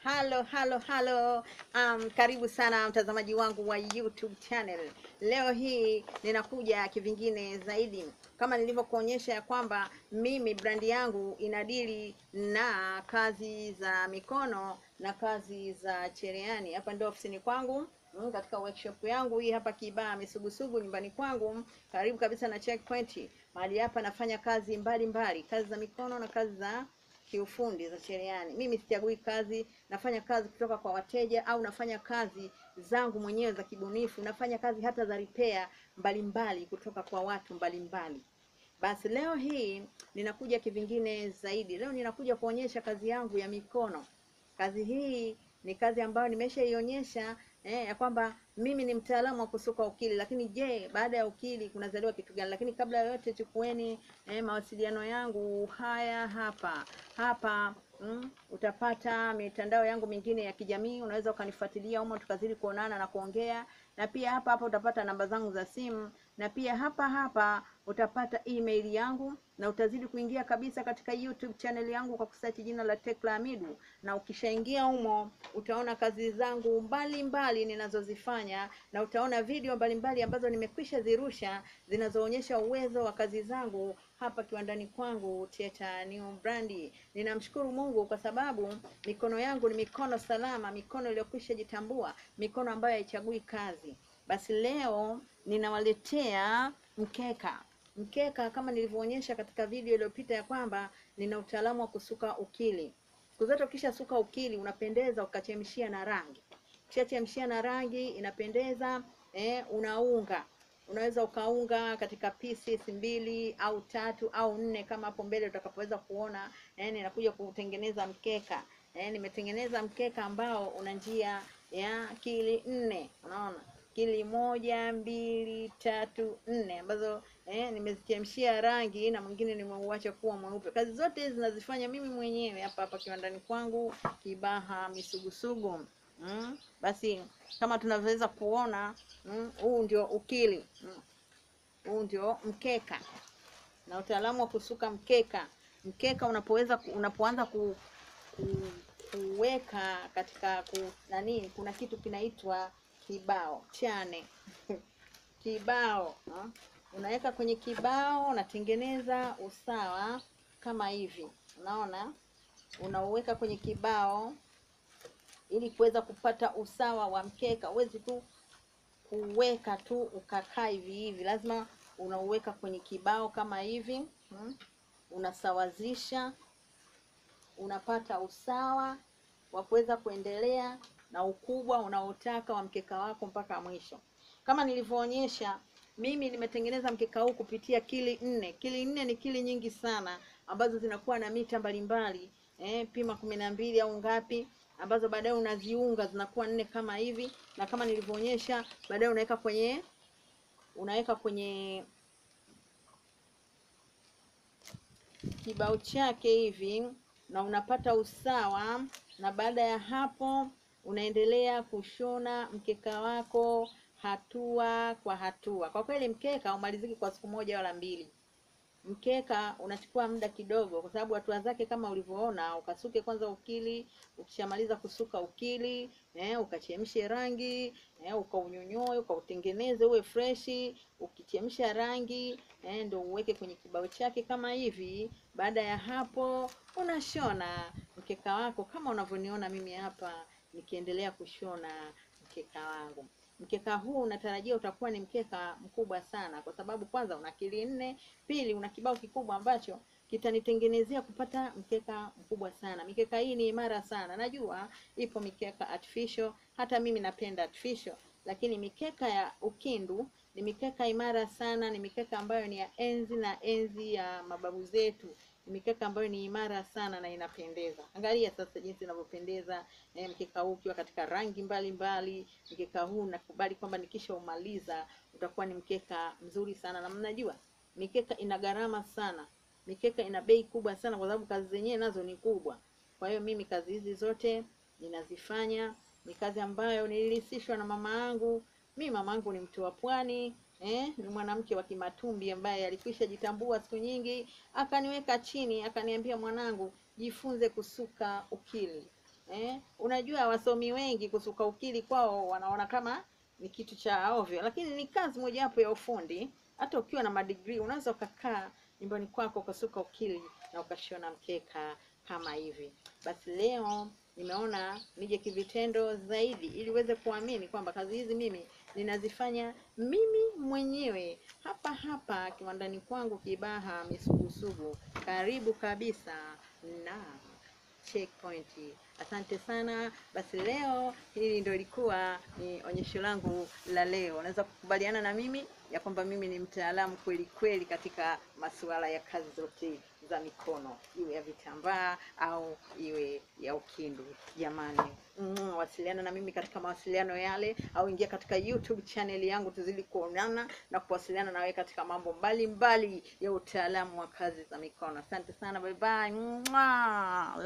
Halo, halo, halo. Um, karibu sana mtazamaji wangu wa YouTube channel. Leo hii ninakuja kivingine zaidi, kama nilivyokuonyesha ya kwamba mimi brandi yangu inadili na kazi za mikono na kazi za cherehani. Hapa ndio ofisini kwangu mm, katika workshop yangu hii hapa Kibaha Misugusugu nyumbani kwangu, karibu kabisa na checkpoint. Mahali hapa nafanya kazi mbalimbali mbali, kazi za mikono na kazi za kiufundi za cherehani. Mimi sichagui kazi, nafanya kazi kutoka kwa wateja au nafanya kazi zangu mwenyewe za kibunifu, nafanya kazi hata za repair mbalimbali kutoka kwa watu mbalimbali. Basi leo hii ninakuja kivingine zaidi. Leo ninakuja kuonyesha kazi yangu ya mikono. Kazi hii ni kazi ambayo nimeshaionyesha eh, ya kwamba mimi ni mtaalamu wa kusuka ukili, lakini je, baada ya ukili kunazaliwa kitu gani? Lakini kabla ya yote, chukueni eh, mawasiliano yangu haya hapa hapa. Mm, utapata mitandao yangu mingine ya kijamii, unaweza ukanifuatilia humo tukazidi kuonana na kuongea, na pia hapa hapa utapata namba zangu za simu, na pia hapa hapa utapata email yangu, na utazidi kuingia kabisa katika YouTube channel yangu kwa kusearch jina la Tekla Hamidu, na ukishaingia humo utaona kazi zangu mbalimbali ninazozifanya, na utaona video mbalimbali ambazo nimekwisha zirusha zinazoonyesha uwezo wa kazi zangu hapa kiwandani kwangu Theatre New Brand. Ninamshukuru Mungu kwa sababu mikono yangu ni mikono salama, mikono iliyokwisha jitambua, mikono ambayo haichagui kazi. Basi leo ninawaletea mkeka. Mkeka kama nilivyoonyesha katika video iliyopita ya kwamba nina utaalamu wa kusuka ukili. Siku zote ukisha suka ukili unapendeza, ukachemshia na rangi. Ukishachemshia na rangi inapendeza, eh, unaunga unaweza ukaunga katika pieces mbili au tatu au nne kama hapo mbele utakapoweza kuona. Eh, ninakuja kutengeneza mkeka. Eh, nimetengeneza mkeka ambao una njia ya kili nne. Unaona, kili moja, mbili, tatu, nne ambazo eh, nimezichemshia rangi na mwingine nimeuacha kuwa mweupe. Kazi zote hizi zinazifanya mimi mwenyewe hapa hapa kiwandani kwangu Kibaha Misugusugu. Mm, basi kama tunavyoweza kuona huu mm, ndio ukili huu mm, ndio mkeka na utaalamu wa kusuka mkeka. Mkeka unapoweza unapoanza ku, ku, kuweka katika ku, nani, kuna kitu kinaitwa kibao chane kibao ha? Unaweka kwenye kibao, unatengeneza usawa kama hivi, unaona, unauweka kwenye kibao ili kuweza kupata usawa wa mkeka. Huwezi tu kuweka tu ukakaa hivi hivi, lazima unauweka kwenye kibao kama hivi hmm. Unasawazisha, unapata usawa wa kuweza kuendelea na ukubwa unaotaka wa mkeka wako mpaka mwisho. Kama nilivyoonyesha, mimi nimetengeneza mkeka huu kupitia kili nne. Kili nne ni kili nyingi sana ambazo zinakuwa na mita mbalimbali eh, pima kumi na mbili au ngapi ambazo baadaye unaziunga zinakuwa nne kama hivi, na kama nilivyoonyesha, baadaye unaweka kwenye unaweka kwenye kibao chake hivi, na unapata usawa, na baada ya hapo unaendelea kushona mkeka wako hatua kwa hatua. Kwa kweli mkeka haumaliziki kwa siku moja wala mbili. Mkeka unachukua muda kidogo, kwa sababu hatua zake kama ulivyoona, ukasuke kwanza ukili. Ukishamaliza kusuka ukili eh, ukachemshe rangi eh, ukaunyonyoe, ukautengeneze uwe freshi. Ukichemsha rangi eh, ndio uweke kwenye kibao chake kama hivi. Baada ya hapo, unashona mkeka wako kama unavyoniona mimi hapa nikiendelea kushona mkeka wangu. Mkeka huu unatarajia utakuwa ni mkeka mkubwa sana, kwa sababu kwanza una kili nne, pili una kibao kikubwa ambacho kitanitengenezea kupata mkeka mkubwa sana. Mikeka hii ni imara sana. Najua ipo mikeka artificial, hata mimi napenda artificial, lakini mikeka ya ukindu ni mikeka imara sana. Ni mikeka ambayo ni ya enzi na enzi ya mababu zetu ni mikeka ambayo ni imara sana na inapendeza. Angalia sasa jinsi inavyopendeza eh, mkeka huu ukiwa katika rangi mbalimbali. Mkeka huu nakubali kwamba nikisha umaliza utakuwa ni mkeka mzuri sana, na mnajua mikeka ina gharama sana, mikeka ina bei kubwa sana, kwa sababu kazi zenyewe nazo ni kubwa. Kwa hiyo mimi kazi hizi zote ninazifanya, ni kazi ambayo nilirisishwa na mama yangu. Mimi mama yangu ni mtu wa pwani Eh, ni mwanamke wa Kimatumbi ambaye alikwisha jitambua siku nyingi, akaniweka chini, akaniambia, mwanangu, jifunze kusuka ukili. eh? Unajua wasomi wengi kusuka ukili kwao wanaona kama ni kitu cha ovyo, lakini ni kazi mojawapo ya ufundi. Hata ukiwa na madigrii unaweza ukakaa nyumbani kwako ukasuka ukili na ukashona mkeka kama hivi. Basi leo nimeona nije kivitendo zaidi, ili uweze kuamini kwamba kazi hizi mimi ninazifanya mimi mwenyewe hapa hapa kiwandani kwangu Kibaha Misugusugu, karibu kabisa na Checkpoint. Asante sana. Basi leo hili ndio ilikuwa ni onyesho langu la leo. Unaweza kukubaliana na mimi ya kwamba mimi ni mtaalamu kweli kweli katika masuala ya kazi zote za mikono, iwe ya vitambaa au iwe ya ukindu. Jamani, mm, wasiliana na mimi katika mawasiliano yale, au ingia katika YouTube channel yangu, tuzidi kuonana na kuwasiliana na wewe katika mambo mbalimbali mbali ya utaalamu wa kazi za mikono. Asante sana, bye bye. Mwah.